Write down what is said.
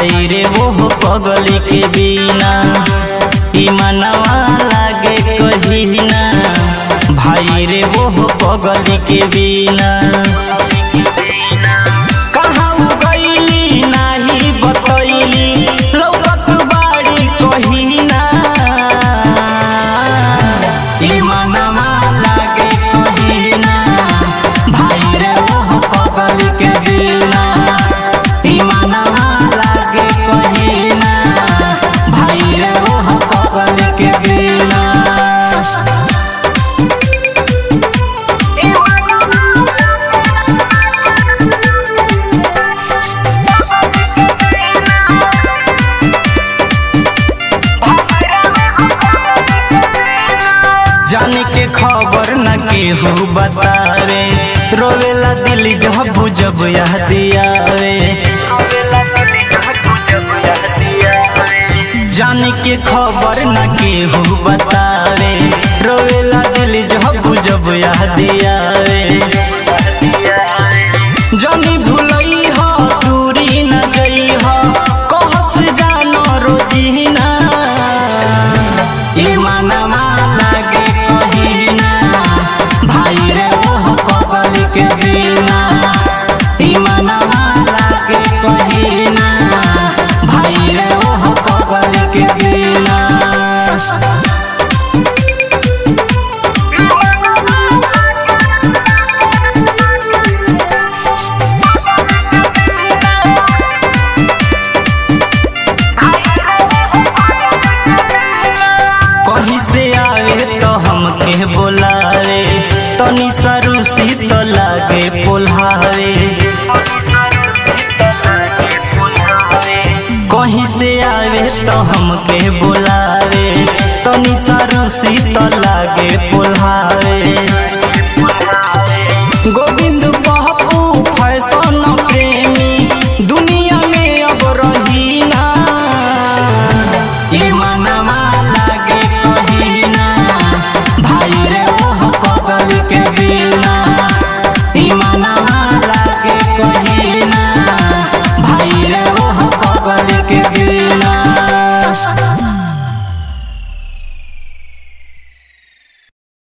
भाई रे वो पगली के बिना ई मनवा लागे कहीना भाई रे वो पगली के बिना कहाँ उ गइली नाही बतैली लौकत बाड़ी कहीना ई मनवा लागे कहीना भाई रे वो पगली के बिना ई मनवा लागे कहीना भाई रे वो पगली के बिना जाने के खबर न केहू बतावे रोवेला दिल जब जब यह दियावे जाने के खबर न केहू बतावे रोवेला दिल जब जब यह दियावे जनी भुलई हो दूरी न गई हो कहस जानो रोजीना ई मनवा लागे कहीना भाई रे ओह पगल के बिना ई मनवा लागे कहीना भाई रे ओह पगल के बिना कहीं से आवे तो हमके बोलावे तनी सरुसी तो लागे पोल्हावे कहीं से आवे तो हमके बोलावे तनी सरुसी तो लागे पोल्हावे